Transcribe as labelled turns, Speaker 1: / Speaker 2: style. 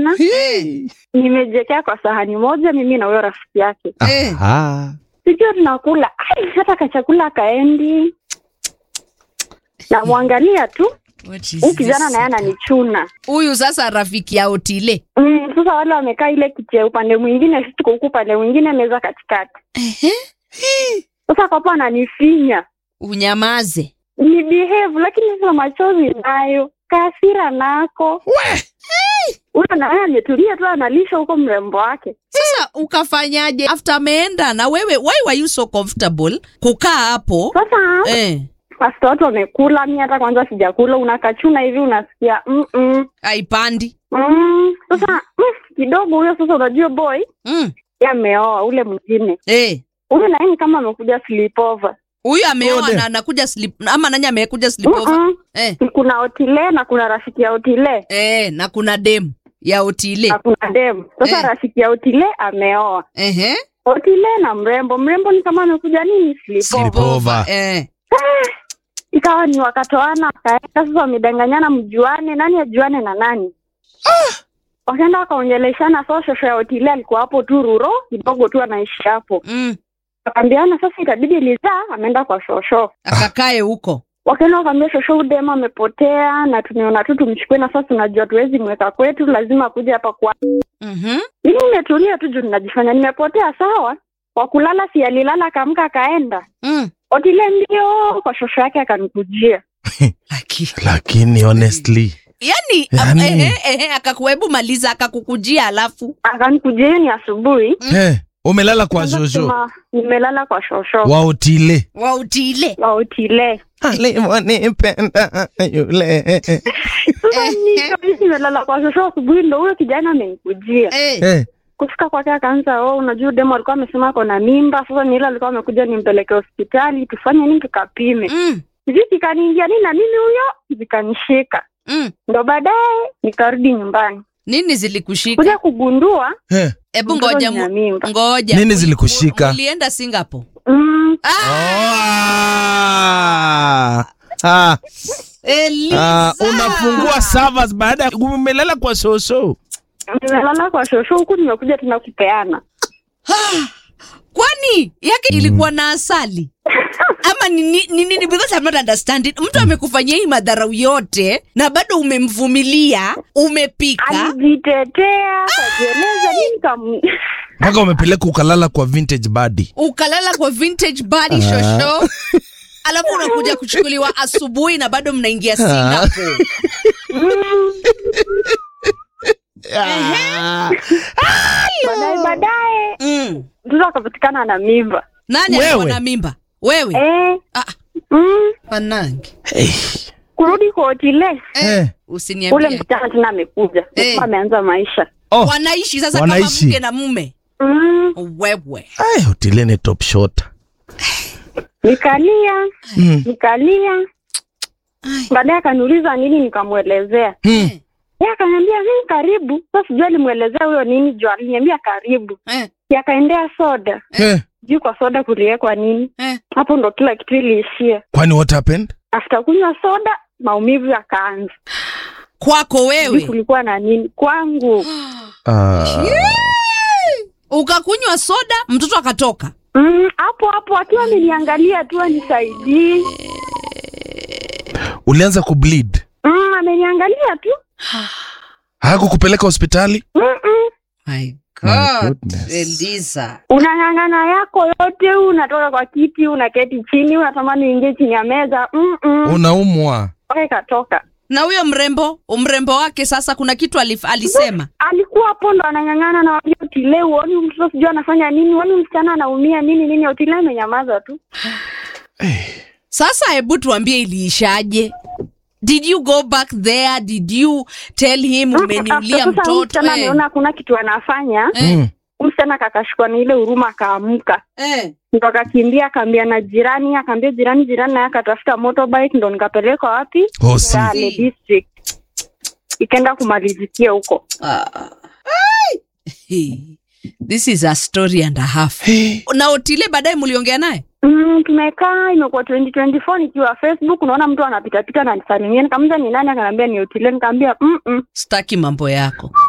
Speaker 1: jana
Speaker 2: Hii.
Speaker 1: nimejekea kwa sahani moja mimi na huyo rafiki yake
Speaker 3: Eh.
Speaker 2: Aha.
Speaker 1: sijua tunakula Ai, hata kachakula akaendi namwangalia tu
Speaker 3: What is
Speaker 1: huu kijana
Speaker 3: this?
Speaker 1: naye ananichuna
Speaker 3: huyu sasa rafiki ya otile
Speaker 1: mm, sasa wale wamekaa ile kiti ya upande mwingine sisi tuko huku upande mwingine meza katikati
Speaker 3: Ehe.
Speaker 1: sasa kwapo ananifinya
Speaker 3: unyamaze
Speaker 1: ni behave lakini sasa machozi nayo kaasira nako huyo naye ametulia tu analisha huko mrembo wake
Speaker 3: sasa ukafanyaje after ameenda na wewe why were you so comfortable kukaa hapo
Speaker 1: sasa
Speaker 3: eh,
Speaker 1: hasta watu wamekula mi hata kwanza sijakula unakachuna hivi unasikia mm -mm.
Speaker 3: haipandi
Speaker 1: Mm, sasa mm, kidogo huyo sasa unajua boy
Speaker 3: mm.
Speaker 1: ye ameoa ule mwingine
Speaker 3: eh.
Speaker 1: huyu naye ni kama amekuja sleepover
Speaker 3: huyu ameoa
Speaker 2: Ode.
Speaker 3: na anakuja slip ama nani amekuja slipover
Speaker 1: Mm-mm.
Speaker 3: eh.
Speaker 1: kuna otile na kuna rafiki ya otile
Speaker 3: eh, na kuna dem ya otile
Speaker 1: na kuna dem sasa
Speaker 3: Eh.
Speaker 1: rafiki ya otile ameoa
Speaker 3: Ehe.
Speaker 1: otile na mrembo mrembo ni kama amekuja nini sleepover
Speaker 2: Sleepover.
Speaker 3: eh.
Speaker 1: ikawa ni wakatoana wakaenda sasa wamedanganyana mjuane nani ajuane na nani wakaenda wakaongeleshana so shosho ya otile alikuwa hapo tu ruro kidogo tu anaishi hapo
Speaker 3: mm.
Speaker 1: wakaambiana sasa itabidi lizaa ameenda kwa shosho
Speaker 3: akakae huko
Speaker 1: wakaenda wakaambia shosho udema amepotea na tumeona tu tumchukue na sasa tunajua tuwezi mweka kwetu lazima kuja hapa kwa
Speaker 3: mm-hmm.
Speaker 1: mimi nimetulia tu juu ninajifanya nimepotea sawa kwa kulala si alilala akaamka akaenda
Speaker 3: mm.
Speaker 1: otile ndio kwa shosho yake akanikujia
Speaker 3: Lakini-
Speaker 2: Lakini honestly.
Speaker 3: yani,
Speaker 2: Yani-
Speaker 3: ehe, ehe, akakuhebu maliza akakukujia alafu
Speaker 1: akanikujia hiyo ni asubuhi
Speaker 2: Eh, umelala kwa
Speaker 1: Kwanza
Speaker 2: shosho
Speaker 1: kusema, nimelala kwa shosho
Speaker 2: wa otile.
Speaker 3: wautile
Speaker 1: wa otile
Speaker 2: Alimonipenda yule.
Speaker 1: sasa ni- nimelala kwa shosho asubuhi ndo huyo kijana amenikujia
Speaker 3: eh.
Speaker 2: Eh,
Speaker 1: kufika kwake akaanza oh, unajua demo alikuwa amesema ako na mimba sasa ni ile alikuwa amekuja nimpeleke hospitali tufanye nini tukapime
Speaker 3: mm.
Speaker 1: sijui kikaniingia nini na mimi huyo zikanishika
Speaker 3: Mm.
Speaker 1: ndo baadaye nikarudi nyumbani
Speaker 3: nini zilikushika
Speaker 1: kuja kugundua
Speaker 2: eh.
Speaker 3: hebu
Speaker 1: mtoto
Speaker 3: ngoja
Speaker 1: nina
Speaker 3: mu-
Speaker 1: mimba
Speaker 3: ngoja
Speaker 2: Nini
Speaker 3: Muli-
Speaker 2: zilikushika?
Speaker 3: mulienda singapore
Speaker 1: mm,
Speaker 2: Ah. Ah.
Speaker 3: Eliza.
Speaker 2: Ah, unafungua servers baada ya umelala kwa shosho.
Speaker 1: nimelala kwa shosho huku nimekuja tena kupeana
Speaker 3: kwani yake ilikuwa na asali ama ni ni- ni nini because I'm not understanding mtu amekufanyia hii madharau yote na bado umemvumilia umepika
Speaker 1: alijitetea kajieleza nini kam
Speaker 2: Mpaka umepeleka ukalala kwa vintage body.
Speaker 3: ukalala kwa vintage body shosho alafu unakuja kuchukuliwa asubuhi na bado mnaingia singapore
Speaker 2: Ah.
Speaker 1: baadaye baadaye
Speaker 3: mm.
Speaker 1: mtoto akapatikana na mimba
Speaker 3: nani
Speaker 2: Wewe?
Speaker 3: alikuwa na mimba wewe
Speaker 1: eh,
Speaker 3: ah,
Speaker 1: mm,
Speaker 3: panangi
Speaker 2: Hey.
Speaker 1: kurudi kwa otile
Speaker 2: Eh.
Speaker 1: ule
Speaker 3: usiniambie
Speaker 1: msichana tena amekuja
Speaker 3: Eh.
Speaker 1: Sasa ameanza maisha
Speaker 2: Oh,
Speaker 3: wanaishi sasa
Speaker 2: Wanaishi.
Speaker 3: kama mke na mume
Speaker 1: mm,
Speaker 3: wewe
Speaker 2: ay, otile ni top shot.
Speaker 1: nikalia
Speaker 2: Mm.
Speaker 1: nikalia baadaye akaniuliza nini nikamwelezea
Speaker 2: Mm.
Speaker 1: ye akaniambia mimi karibu sa sijui alimwelezea huyo nini juu aliniambia karibu
Speaker 3: eh,
Speaker 1: Si akaendea soda
Speaker 2: Eh.
Speaker 1: juu kwa soda kuliwekwa nini
Speaker 3: eh.
Speaker 1: hapo ndo kila kitu iliishia
Speaker 2: Kwani what happened?
Speaker 1: after kunywa soda maumivu yakaanza
Speaker 3: kwako
Speaker 1: Sijui
Speaker 3: wewe
Speaker 1: kulikuwa na nini kwangu
Speaker 2: Ah.
Speaker 3: ukakunywa soda mtoto akatoka
Speaker 1: Mm, hapo hapo akiwa ameniangalia tu anisaidii
Speaker 2: Ulianza kubleed.
Speaker 1: mm, ameniangalia tu
Speaker 2: Hakukupeleka hospitali?
Speaker 1: Mm-mm.
Speaker 3: My
Speaker 2: My
Speaker 3: God,
Speaker 2: goodness.
Speaker 3: Eliza.
Speaker 1: unang'ang'ana yako yote unatoka kwa kiti unaketi chini unatamani uingie chini ya meza Mm-mm.
Speaker 2: Unaumwa.
Speaker 1: mpaka ikatoka
Speaker 3: na huyo mrembo mrembo wake sasa kuna kitu alif, alisema
Speaker 1: alikuwa hapo ndo anang'ang'ana na wali otile uoni mtoto sijui anafanya nini uoni msichana anaumia nini nini otile amenyamaza tu
Speaker 3: sasa hebu tuambie iliishaje did you go back there did you tell him umeniulia
Speaker 1: Sasa huyu
Speaker 3: mtoto
Speaker 1: msichana
Speaker 3: eh,
Speaker 1: ameona hakuna kitu anafanya
Speaker 3: eh,
Speaker 2: Mm.
Speaker 1: huyu msichana kakashikwa na ile huruma akaamka
Speaker 3: eh.
Speaker 1: ndo akakimbia akaambia na jirani akaambia jirani jirani naye akatafuta motorbike ndo nikapelekwa wapi
Speaker 2: Hosi.
Speaker 1: Kwale district ikaenda kumalizikia huko
Speaker 3: Ah. Ai. Hey. this is a story and a half
Speaker 2: Hey.
Speaker 3: na otile baadaye mliongea naye
Speaker 1: mm, tumekaa imekuwa 2024 nikiwa facebook unaona mtu anapitapita na nisalimia nikamuza ni nani akaniambia ni otile nikaambia mm -mm.
Speaker 3: staki mambo yako